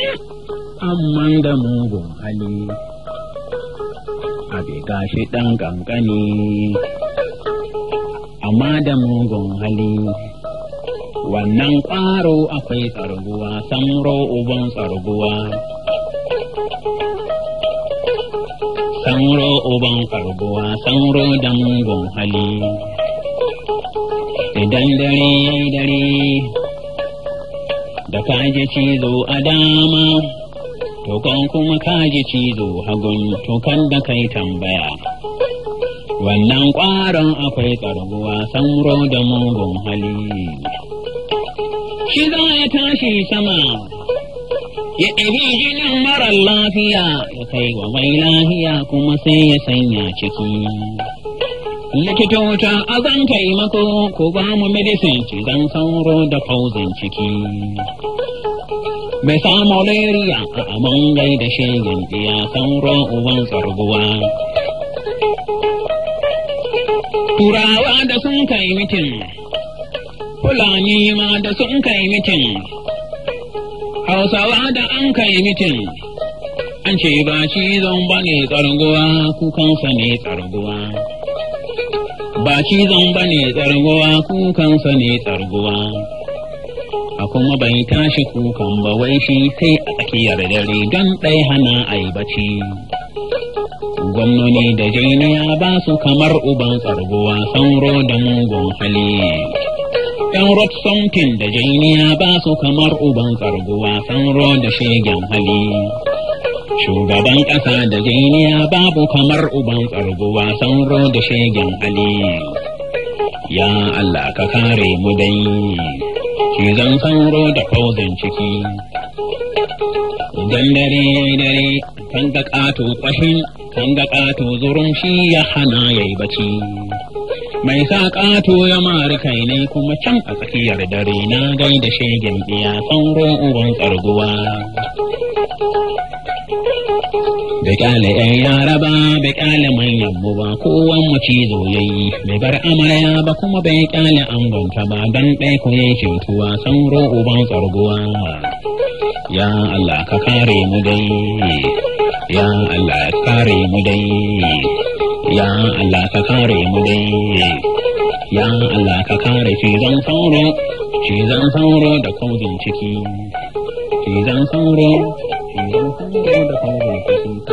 amman da mugun hali abe gashi ɗan ƙanƙani amma da mugun hali wannan ƙwaro akwai tsarguwa samro uban tsarguwa samro uban tsarguwa samro da mugun hali idan dare yayi dare da kaji cizo a dama to kan kuma kaji cizo hagun to kan da kai tambaya wannan ƙwaron akwai tsarguwa samro da mugun hali shi za ya tashi sama ya ɗabi jinin marar lafiya ya kai wa mai lafiya kuma sai ya sanya ciki likitota a zan taimako ko ba mu medicine cizon sauro da fauzin ciki bai sa malaria a amon gai da shegen iya sauro uban tsarguwa turawa da sun kai mitin fulani ma da sun kai mitin hausawa da an kai mitin an ce ba cizon ba ne tsarguwa kukansa ne tsarguwa ba cizon ba ne tsarguwa kukansa ne tsarguwa a kuma bai tashi kukan ba wai shi sai a tsakiyar dare don ɗai hana a yi bacci gwamnoni da jiniya ba su kamar uban tsarguwa sauro da mugun hali yan rot something da jiniya ba su kamar uban tsarguwa sauro da shegen hali shugaban ƙasa da jiniya babu kamar uban tsarguwa sauro da shegen hali ya Allah ka kare mu dai cizon sauro da fauzin ciki idan dare dare kan ga ƙato ƙwashin kan ga ƙato zurun shi ya hana ya yi bacci mai sa ƙato ya mari kai ne kuma can a tsakiyar dare na gai da shegen iya sauro uban tsarguwa bai ƙyale ‘yan yara ba bai ƙyale manyan mu ba kowan mu cizo yayi bai bar amarya ba kuma bai ƙyale angonta ba don ɗaya ku yayi cutuwa sauro uban tsarguwa ya Allah ka kare mu dai ya Allah ka kare mu dai ya Allah ka kare mu dai ya Allah ka kare cizon sauro cizon sauro da kauzin ciki cizon sauro cizon sauro da kauzin ciki